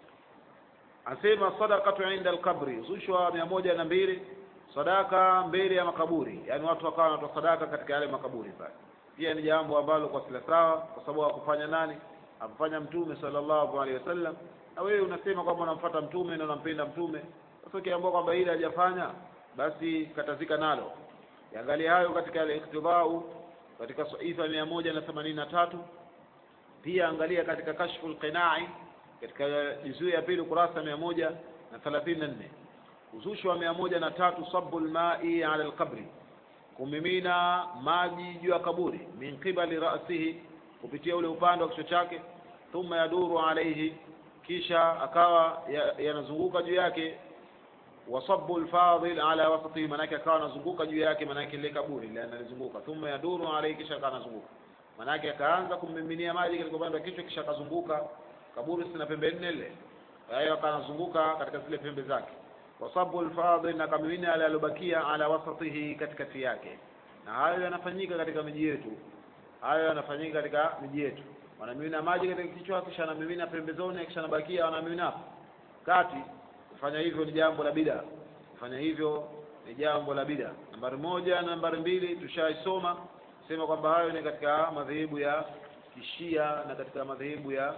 anasema sadaqatu inda alqabri zushwa mia moja na mbili sadaka mbele ya makaburi yaani watu wakawa wanatoa sadaka katika yale makaburi pale pia ni jambo ambalo kwa sila sawa kwa sababu hakufanya nani hakufanya mtume sallallahu alaihi wasallam na wewe unasema kwamba unamfuata mtume na unampenda mtume sasa ukiambiwa kwamba ile hajafanya basi katazika nalo yaangalia hayo katika al-iktidau katika saifa mia moja na themanini na tatu pia angalia katika kashful qinai katika juzuu ya pili ukurasa mia moja na thelathini na nne uzushi wa mia moja na tatu sabu lmai ala lqabri kumimina maji juu ya kaburi min qibali rasihi kupitia ule upande wa kichwa chake thumma yaduru alaihi kisha akawa yanazunguka juu yake wasabu lfadil ala wasatihi manake akawa anazunguka juu yake manake ile kaburi ile analizunguka thumma yaduru alaihi kisha akawa anazunguka manake akaanza kummiminia maji katika upande wa kichwa kisha akazunguka kaburi sina pembe nne ile kwa hiyo akawa anazunguka katika zile pembe zake wasabu lfadil na kamimina ale alobakia ala wasatihi katikati yake na hayo yanafanyika katika miji yetu hayo yanafanyika katika miji yetu wanamimina maji katika kichwa kisha anamimina pembezoni kisha anabakia wanamimina hapo kati kufanya hivyo ni jambo la bida kufanya hivyo ni jambo la bida nambari moja na nambari mbili tushaisoma sema kwamba hayo ni katika madhehebu ya kishia na katika madhehebu ya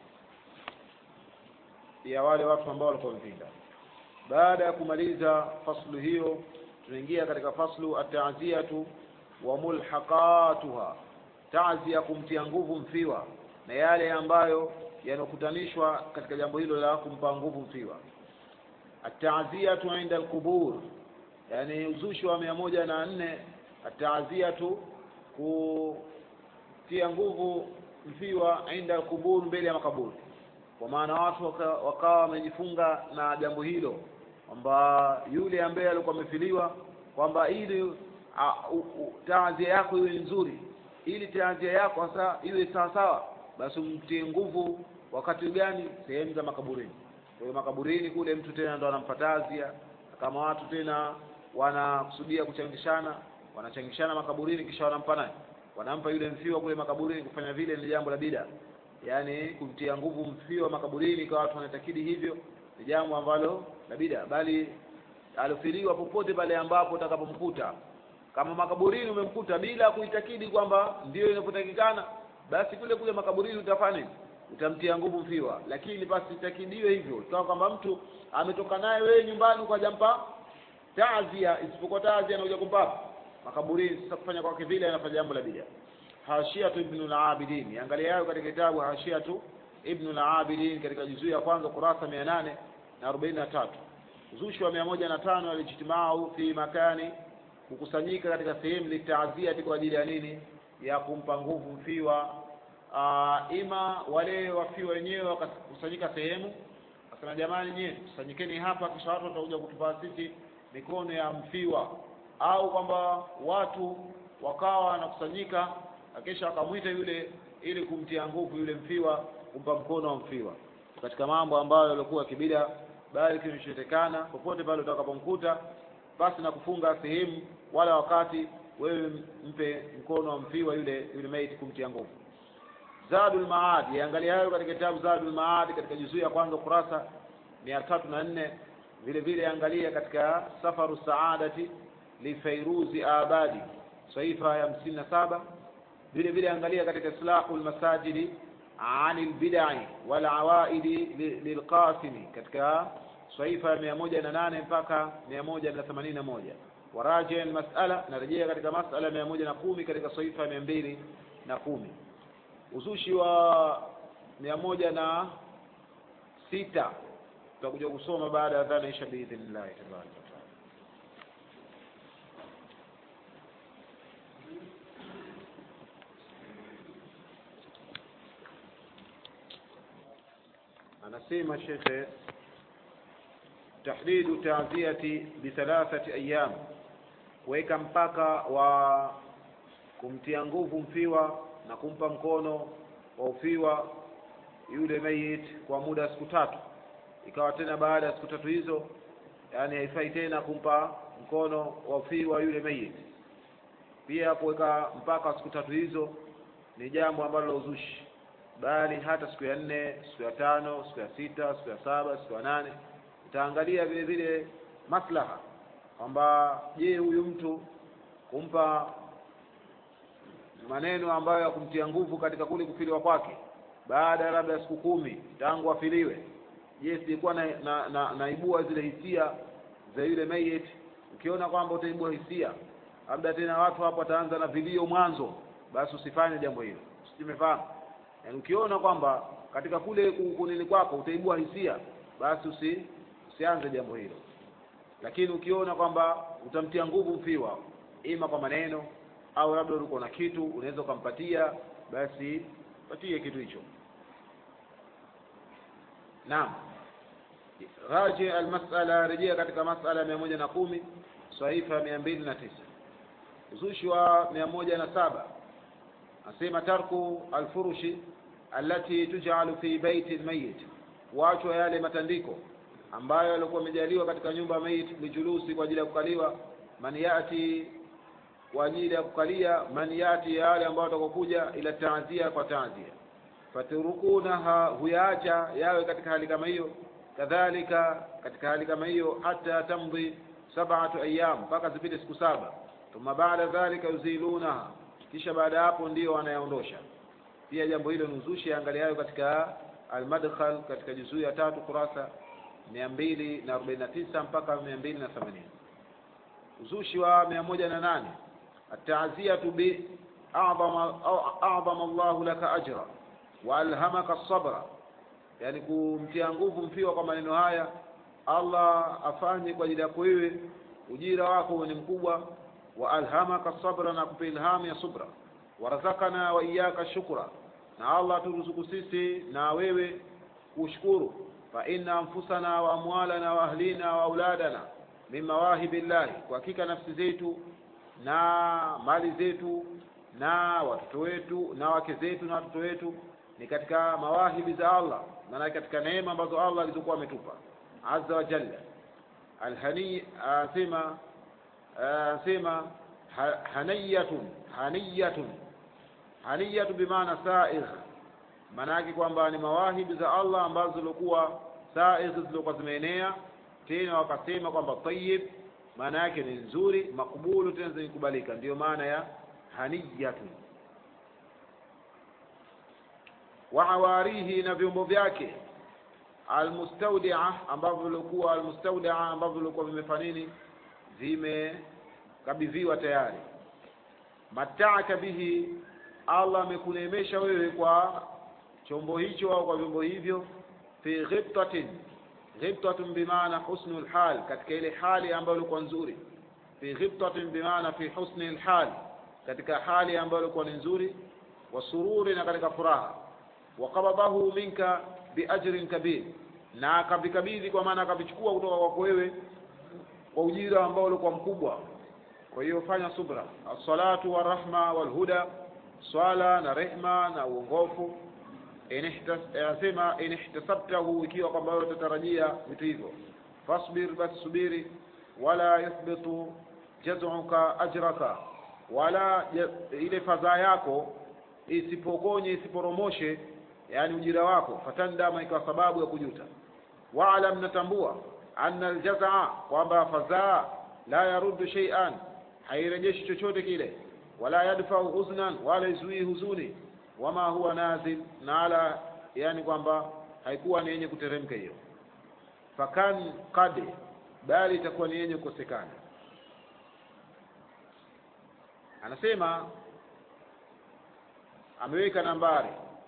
ya wale watu ambao walikuwa wamepinga baada ya kumaliza faslu hiyo tunaingia katika faslu at-ta'ziyatu wa mulhaqatuha ta'ziya kumtia nguvu mfiwa na yale ambayo yanakutanishwa katika jambo hilo la kumpa nguvu mfiwa ataziyatu inda alqubur yani uzushi wa mia moja na nne ataziyatu kutia nguvu mfiwa inda alqubur mbele ya makaburi kwa maana watu waka- wakawa wamejifunga na jambo hilo kwamba yule ambaye alikuwa amefiliwa kwamba ili a- u- u- taazia yako iwe nzuri ili taazia yako sasa iwe sawasawa basi umtie nguvu wakati gani sehemu za makaburini kwa hiyo makaburini kule mtu tena ndo anampa taazia kama watu tena wanakusudia kuchangishana wanachangishana makaburini kisha wanampa naye wanampa yule mfiwa kule makaburini kufanya vile ni jambo la bida yaani kumtia nguvu mfiwa makaburini kwa watu wanatakidi hivyo ni jambo ambalo la bida bali alofiliwa popote pale ambapo utakapomkuta kama makaburini umemkuta bila kuitakidi kwamba ndio inapotakikana basi kule kule makaburini utafanya nini? utamtia nguvu mfiwa lakini basi itakidiwe hivyo ikawa kwamba mtu ametoka naye wewe nyumbani ukajampa taazia isipokuwa taazia anakuja kumpa makaburini sasa kufanya kwake vile anafanya jambo la bid'a hashiatu ibn al-abidin angalia hayo katika kitabu hashiatu ibn al-abidin katika juzuu ya kwanza kurasa 843 uzushi wa 105 alijtimau fi makani kukusanyika katika sehemu litaazia kwa ajili ya nini ya kumpa nguvu mfiwa uh, ima wale wafiwa wenyewe wakakusanyika sehemu akasema jamani nyie kusanyikeni hapa kisha watu watakuja kutupa sisi mikono ya mfiwa au kwamba watu wakawa wanakusanyika na kisha wakamwita yule ili kumtia nguvu yule mfiwa kumpa mkono wa mfiwa katika mambo ambayo yalikuwa kibida bali kinachotekana popote pale utakapomkuta basi na kufunga sehemu wala wakati wewe mpe mkono wa mfiwa yule yule maiti kumtia nguvu Zadul Maad yaangalia hayo katika kitabu Zadul Maad katika juzuu ya kwanza kurasa mia tatu na nne vile vile angalia katika Safaru Saadati li Fairuzi Abadi saifa ya hamsini na saba vile vile angalia katika Islahu lmasajidi ani lbidai wal awaidi li- lilqasimi katika saifa ya mia moja na nane mpaka mia moja na themanini na moja waraji almasala narejea katika masala mia moja na kumi katika saifa ya mia mbili na kumi uzushi wa mia moja na sita tutakuja kusoma baada ya dhana isha biidhnillahi tabaraka wataala anasema shekhe tahdidu taaziyati bithalathati ayyam kuweka mpaka wa kumtia nguvu mfiwa na kumpa mkono wa ufiwa yule mayit kwa muda wa siku tatu ikawa tena baada ya siku tatu hizo yani haifai tena kumpa mkono wa ufiwa yule mayit pia kuweka mpaka wa siku tatu hizo ni jambo ambalo la uzushi bali hata siku ya nne siku ya tano siku ya sita siku ya saba siku ya nane utaangalia vile vile maslaha kwamba je huyu mtu kumpa maneno ambayo ya kumtia nguvu katika kule kufiliwa kwake baada ya labda siku kumi tangu afiliwe je sikuwa na, na, na, naibua zile hisia za yule mayit ukiona kwamba utaibua hisia labda tena watu hapo wataanza na vilio mwanzo basi usifanye jambo hilo simefahamu yaani ukiona kwamba katika kule ku- kunini kwako utaibua hisia basi usi, usianze jambo hilo lakini ukiona kwamba utamtia nguvu mfiwa ima kwa maneno au labda uko na kitu unaweza ukampatia basi patie kitu hicho naam raji almasala rejea katika masala mia moja na kumi saifa mia mbili na tisa uzushi wa mia moja na saba asema tarku alfurushi allati tujalu fi baiti lmayit kuachwa yale matandiko ambayo yalikuwa yamejaliwa katika nyumba ya mayit lijulusi kwa ajili ya kukaliwa man yati kwa ajili ya kukalia man yati ya wale ambao watakokuja ila taazia kwa taazia faturukunaha huyaacha yawe katika hali kama hiyo kadhalika katika hali kama hiyo hata tamdhi sab'atu ayyam mpaka zipite siku saba thumma baada dhalika yuzilunaha kisha baada ya hapo ndio wanayaondosha pia jambo hilo ni uzushi angaliayo katika almadkhal katika juzuu ya tatu kurasa mia mbili na arobaini na tisa mpaka mia mbili na themanini uzushi wa mia moja na nane ataziyatu bi adhama Allahu laka ajra wa alhamaka sabra yani kumtia nguvu mfiwa kwa maneno haya Allah afanye kwa ajili yako wewe ujira wako ni mkubwa wa alhamaka sabra na kupa ilhamu ya subra warazakana wa iyaka shukra na Allah turuzuku sisi na wewe kushukuru fa inna anfusana wa amwalana wa ahlina wa auladana min mawahibi llahi kwa hakika nafsi zetu na mali zetu na watoto wetu na wake zetu na watoto wetu ni katika mawahibi za Allah maana katika neema ambazo Allah alizokuwa ametupa azza wa jalla alhani asema asema haniyatun haniyatun haniyatu bimaana saigh maana yake kwamba ni mawahibi za Allah ambazo zilikuwa saigh zilikuwa zimeenea tena wakasema kwamba tayyib maana yake ni nzuri makubulu tena zinakubalika ndiyo maana ya haniyatun wa awarihi na vyombo vyake almustaudia ambavyo vilikuwa almustaudia ambavyo vilikuwa vimefanya nini vimekabidhiwa tayari mataaka bihi Allah amekuneemesha wewe kwa chombo hicho au kwa vyombo hivyo fi ghibtatin ghibtatun bimaana husnul hal katika ile hali ambayo ilikuwa nzuri fi ghibtatin bimaana fi husnil hal katika hali ambayo ilikuwa ni nzuri wa sururi na katika furaha wa qabadahu minka biajrin kabir na akavikabidhi kwa maana akavichukua kutoka kwako wewe kwa ujira ambao ulikuwa mkubwa kwa hiyo fanya subra as-salatu wa rahma wal huda swala na rehma na uongofu anasema in ihtasabtahu ikiwa kwamba wewe utatarajia vitu hivyo fasbir basi subiri wala yuthbitu jaz'uka ajraka wala ile fadhaa yako isipokonye isiporomoshe yani ujira wako fatandama ikawa sababu ya kujuta waalam natambua anna aljazaa kwamba fadhaa la yaruddu shay'an hairejeshi chochote kile wala yadfau huznan wala izuii huzuni wama huwa nazil na ala yani kwamba haikuwa ni yenye kuteremka hiyo fakan qad bali itakuwa ni yenye kukosekana anasema ameweka nambari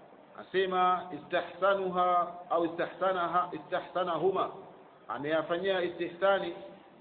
asema istahsanuha au istahsanaha istahsanahuma ameyafanyia istihsani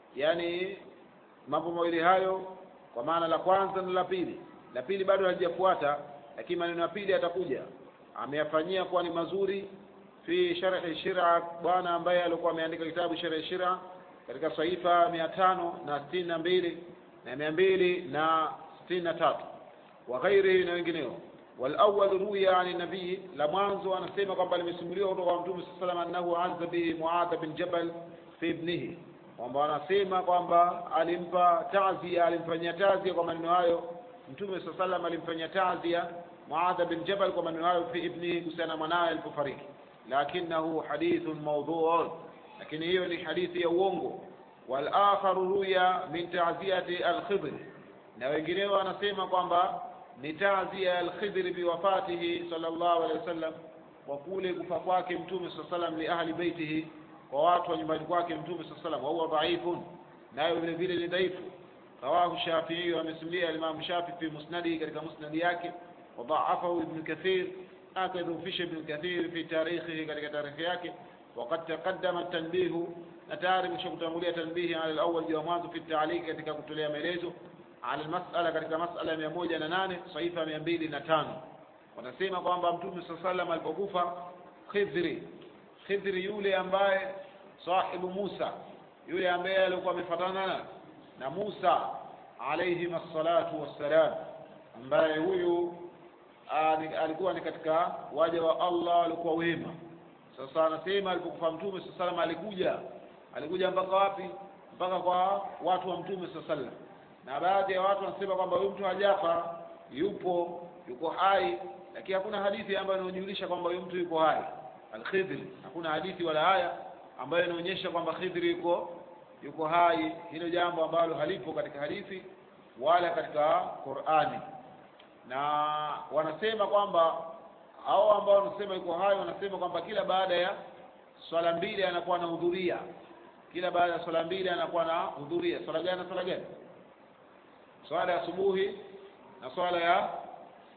yani mambo mawili hayo kwa maana la kwanza na la pili la pili bado halijafuata lakini maneno ya pili atakuja ameyafanyia kuwa ni mazuri fi sharhi shira bwana ambaye alikuwa ameandika kitabu sharhi shira katika saifa mia tano na sitini na mbili na mia mbili na sitini na tatu wa ghairihi na wengineo والأول روي عن النبي لمانزو أنا سيما قبل المسلمين وقال متوم صلى الله عليه وسلم أنه عز به معاذ بن جبل في ابنه kwamba anasema kwamba alimpa tazia alimfanyia tazia kwa maneno hayo mtume saa salam alimfanyia tazia muadha bin jabal kwa maneno hayo fi ibnihi kuhusiana mwanawe alipofariki lakinahu hadithun maudhuun lakini hiyo ni hadithi ya uongo walakharu ruya min taziati alkhidri na wengineo anasema kwamba ni tazia alkhidri biwafatihi sallallahu alaihi wasallam kwa kule kufa kwake mtume saa salam li ahli beitihi kwa watu wa nyumbani kwake mtume saa salam wahuwa dhaifun nayo vile vile ni dhaifu rawahu shafii amesimulia alimamu shafii fi musnadihi katika musnadi yake wadhaafahu ibnu kathir akadhufisha ibnu kathir fi tarikhihi katika tarikhi yake وقد تقدم التنبيه نتاري مش kutangulia tanbihi ala alawwal juu mwanzo fi ta'liq katika kutolea maelezo ala mas'ala katika mas'ala ya 108 saifa 205 wanasema kwamba mtume sallallahu alayhi wasallam alipokufa khidri khidri yule ambaye sahibu Musa yule ambaye alikuwa amefatana na Musa alayhi salatu wassalam ambaye huyu alikuwa ni katika waja wa Allah walikuwa wema sasa anasema alipokufa mtume sallallahu alayhi alikuja alikuja mpaka wapi mpaka kwa watu wa mtume sallallahu na baadhi ya watu wanasema kwamba huyu mtu hajafa yupo yuko hai lakini hakuna hadithi ambayo inaonyesha kwamba huyu mtu yuko hai al-Khidri hakuna hadithi wala haya ambayo inaonyesha kwamba Khidri yuko yuko hai hilo jambo ambalo halipo katika hadithi wala katika Qur'ani na wanasema kwamba hao ambao wanasema yuko hai wanasema kwamba kila baada ya swala mbili anakuwa anahudhuria kila baada ya swala mbili anakuwa anahudhuria swala gani na swala gani swala ya asubuhi na swala ya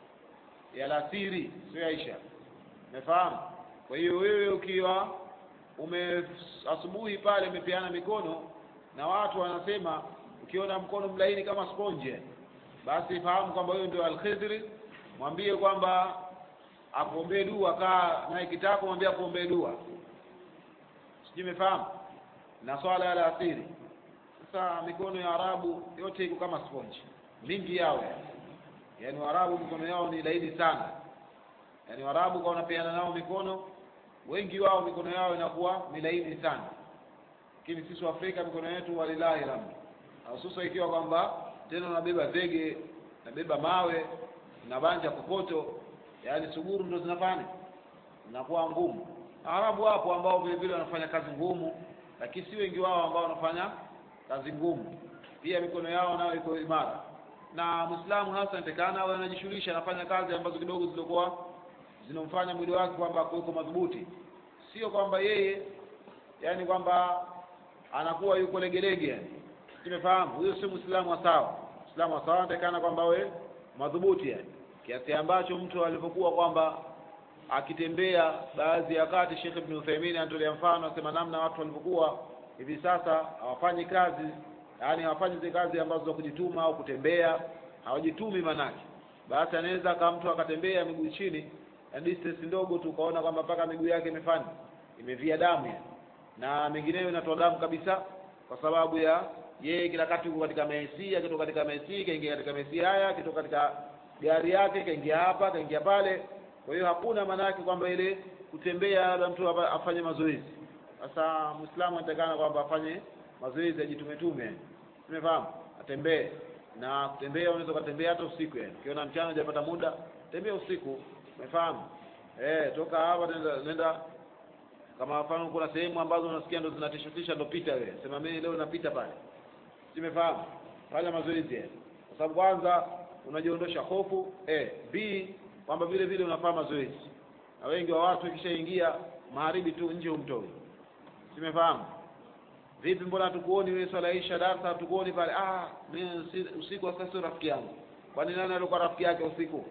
ya alasiri sio Aisha umefahamu kwa hiyo wewe ukiwa ume asubuhi pale umepeana mikono na watu wanasema ukiona mkono mlaini kama sponge basi fahamu kwamba huyo ndio alkhidri mwambie kwamba akuombee dua kaa naye kitako mwambie akuombee dua sijui umefahamu na swala ya asiri sasa mikono ya arabu yote iko kama sponge mingi yao yaani waarabu mikono yao ni laini sana yaani waarabu kwa wanapeana nao mikono wengi wao mikono yao inakuwa ni laini sana lakini sisi waafrika mikono yetu walilahi alhamdu hususa ikiwa kwamba tena unabeba zege unabeba mawe unabanja kokoto yaani suguru ndo zinafanya zinakuwa ngumu arabu wapo ambao vile vile wanafanya kazi ngumu lakini si wengi wao ambao wanafanya kazi ngumu pia mikono yao nayo iko imara na mwislamu hasa inatakana awe anajishughulisha anafanya kazi ambazo kidogo zilikuwa zinomfanya mwili wake kwamba kuweko madhubuti sio kwamba yeye yani kwamba anakuwa yuko legelege yani tumefahamu huyo sio mwislamu wa sawa mwislamu wa sawa anatakana kwamba awe madhubuti yani kiasi ambacho mtu alivyokuwa kwamba akitembea baadhi ya wakati Sheikh Ibn Uthaymeen anatolea mfano asema namna watu walivyokuwa hivi sasa hawafanyi kazi yani hawafanyi zile kazi ambazo za kujituma au kutembea hawajitumi manake basi anaweza kama mtu akatembea miguu chini na distance ndogo tu ukaona kwamba mpaka miguu yake imefanya imevia damu yani na mengineyo inatoa damu kabisa kwa sababu ya yeye kila wakati yuko katika Messi akitoka katika Messi kaingia katika Messi haya akitoka katika gari yake kaingia hapa kaingia pale kwa hiyo hakuna maana yake kwamba ile kutembea labda mtu afanye mazoezi sasa muislamu anatakana kwamba afanye mazoezi ajitumetume tumefahamu atembee na kutembea unaweza ukatembea hata usiku yani ukiona mchana hujapata muda tembea usiku umefahamu eh toka hapa nenda, nenda kama mfano kuna sehemu ambazo unasikia ndo zinatishatisha ndo pita wewe sema mimi leo napita pale simefahamu fanya mazoezi yani kwa sababu kwanza unajiondosha hofu eh b kwamba vile vile unafanya mazoezi na wengi wa watu ikishaingia maharibi tu nje umtoi simefahamu vipi mbona tukuoni wewe swala isha darasa tukuoni pale ah mimi usiku sasa sio rafiki yangu kwani nani alikuwa rafiki yake usiku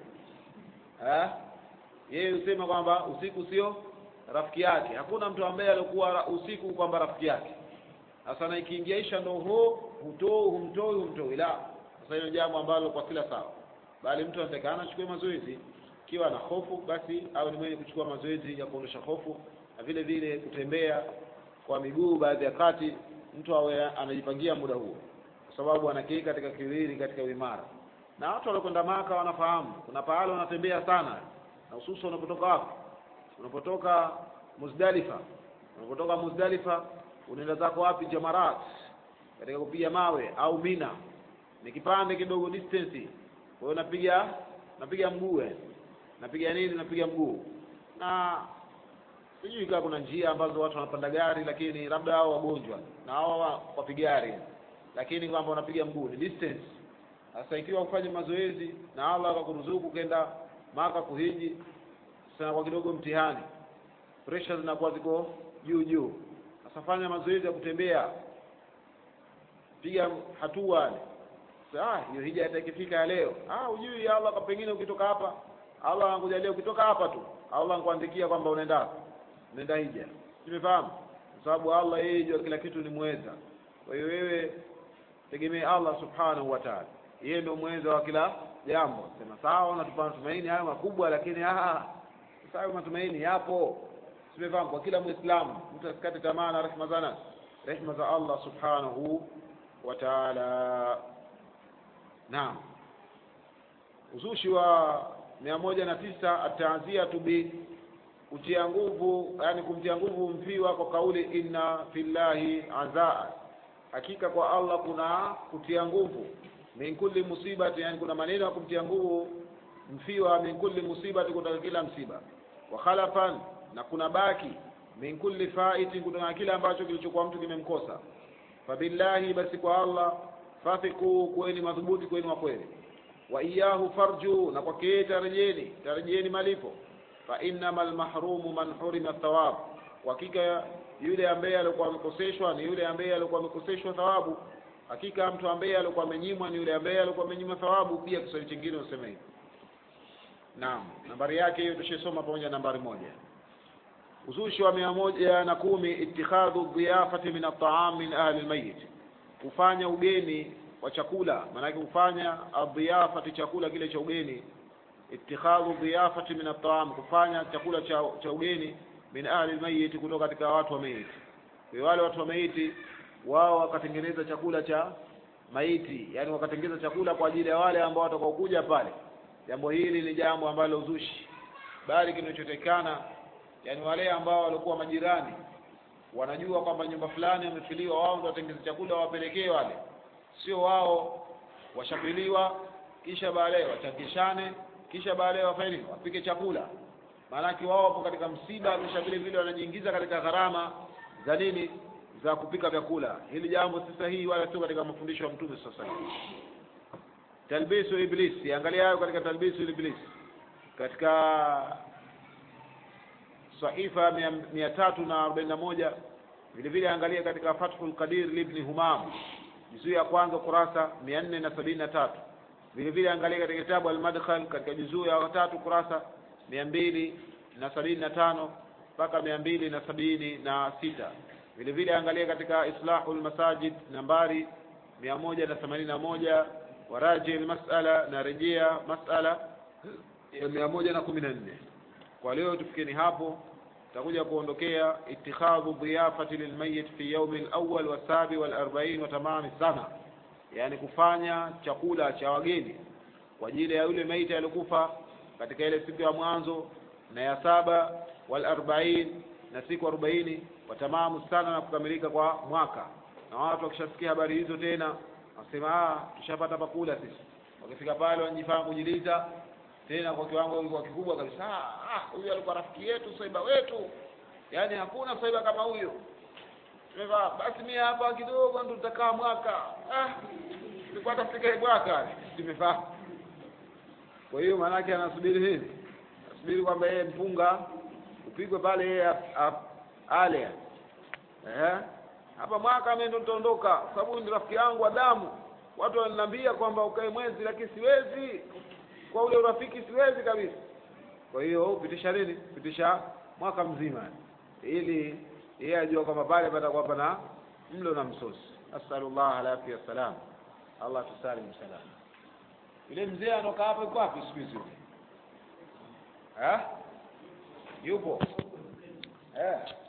eh yeye usema kwamba usiku sio rafiki yake hakuna mtu ambaye alikuwa usiku kwamba rafiki yake sasa na ikiingia isha ndo ho hutoi humtoi humtoi la sasa hilo jambo ambalo kwa kila sawa bali mtu anatakana achukue mazoezi ikiwa na hofu basi au ni mwenye kuchukua mazoezi ya kuondosha hofu na vile vile kutembea kwa miguu baadhi ya kati mtu awe anajipangia muda huo kwa sababu anakii katika kiwili katika uimara na watu waliokwenda maka wanafahamu kuna pahala wanatembea sana na hususan unapotoka wapi unapotoka Muzdalifa unapotoka Muzdalifa unaenda zako wapi Jamarat katika kupiga mawe au Mina ni kipande kidogo distance kwa hiyo napiga napiga mguu napiga nini napiga mguu na sijui kama kuna njia ambazo watu wanapanda gari lakini labda hao wagonjwa na hao wapiga gari lakini kwamba unapiga mguu ni distance sasa ikiwa ufanye mazoezi na Allah akakuruzuku kenda maka kuhiji sasa kwa kidogo mtihani pressure zinakuwa ziko juu juu sasa fanya mazoezi ya kutembea piga hatua ah hiyo hija itakifika ya leo ah ujui Allah kwa pengine ukitoka hapa Allah anakujalia ukitoka hapa tu Allah anakuandikia kwamba unaenda unaenda hija tumefahamu kwa sababu Allah yeye jua kila kitu ni mweza kwa hiyo wewe tegemea Allah subhanahu wa ta'ala yeye ndio mweza wa kila jambo sema sawa unatupa matumaini hayo makubwa lakini ah sasa matumaini yapo tumefahamu kwa kila muislamu mtu asikate tamaa na rehema zana rehema za Allah subhanahu wa ta'ala naam uzushi wa mia moja na tisa ataanzia tubi kutia nguvu yani kumtia nguvu mfiwa kwa kauli inna fillahi azaa hakika kwa Allah kuna kutia nguvu min kulli musibati yani kuna maneno ya kumtia nguvu mfiwa min kulli musibati kutoka kila msiba wa khalafan na kuna baki min kulli faiti kutoka kile ambacho kilichokuwa mtu kimemkosa fabillahi basi kwa Allah fathiku kweni madhubuti kweni wa kweli wa iyahu farju na kwake yeye tarejeni tarejeni malipo fa innamal mahrumu man hurima thawab hakika yule ambaye alikuwa amekoseshwa ni yule ambaye alikuwa amekoseshwa thawabu hakika mtu ambaye alikuwa amenyimwa ni yule ambaye alikuwa amenyimwa thawabu pia Kiswahili kingine useme hivi naam nambari yake hiyo tushesoma pamoja nambari moja uzushi wa mia moja na kumi itikhadhu dhiyafati min ataam min ahli lmayit kufanya ugeni wa chakula maanake kufanya adhiyafati chakula kile cha ugeni itikhadhu dhiyafati min ataam kufanya chakula cha, cha ugeni min ahli lmayiti kutoka katika watu wa maiti kwa hiyo wale watu wa maiti wao wakatengeneza chakula cha maiti yani wakatengeneza chakula kwa ajili ya wale ambao watakaokuja pale jambo hili ni jambo ambalo uzushi bali kinachotekana yani wale ambao walikuwa majirani wanajua kwamba nyumba fulani wamefiliwa wao ndio watengeze chakula wawapelekee wale sio wao washapiliwa kisha baadaye wachangishane kisha baadaye wafanye nini wapike chakula maanake wao wapo katika msiba kisha vile vile wanajiingiza katika gharama za nini za kupika vyakula hili jambo si sahihi wala sio katika mafundisho ya mtume sasa hivi talbisu iblis angalia hayo katika talbisu iblis katika sahifa mia, mia tatu na arobaini na moja vile vile angalia katika fathul qadir libni humam juzuu ya kwanza kurasa mia nne na sabini na tatu vile vile angalia katika kitabu almadkhal katika juzuu ya tatu kurasa mia mbili na sabini na tano mpaka mia mbili na sabini na sita vile vile angalia katika islahu lmasajid nambari mia moja na themanini na moja waraji lmasala na rejea masala ya mia moja na kumi na nne kwa leo tufikeni hapo tutakuja kuondokea itikhadhu dhiyafati lilmayit fi yaumi lawal wasabi walarbain wa tamami sana yani kufanya chakula cha wageni kwa ajili ya yule maiti aliokufa katika ile siku ya mwanzo na ya saba walarbain na siku arobaini watamamu sana na kukamilika kwa mwaka na watu wakishasikia habari hizo tena wasema ah tushapata pakula sisi wakifika pale wanajifanya kujilita tena kwa kiwango kilikuwa kikubwa kabisa ah huyu alikuwa rafiki yetu saiba wetu yaani hakuna saiba kama huyo tumevaa basi mimi hapa kidogo ndo tutakaa mwaka ah tulikuwa tafika mwaka tumevaa kwa hiyo maanake anasubiri nini anasubiri kwamba yeye mpunga upigwe pale yeye ale eh hapa mwaka mimi ndo nitaondoka sababu ni rafiki yangu wa damu watu wananiambia kwamba ukae mwezi lakini siwezi kwa ule urafiki siwezi kabisa kwa hiyo pitisha nini pitisha mwaka mzima ili yeye ajua kwamba pale patakuwa pana mlo na msosi asalullah alafia salam allah tusalim salam yule mzee anoka hapa yuko wapi siku hizi yupo eh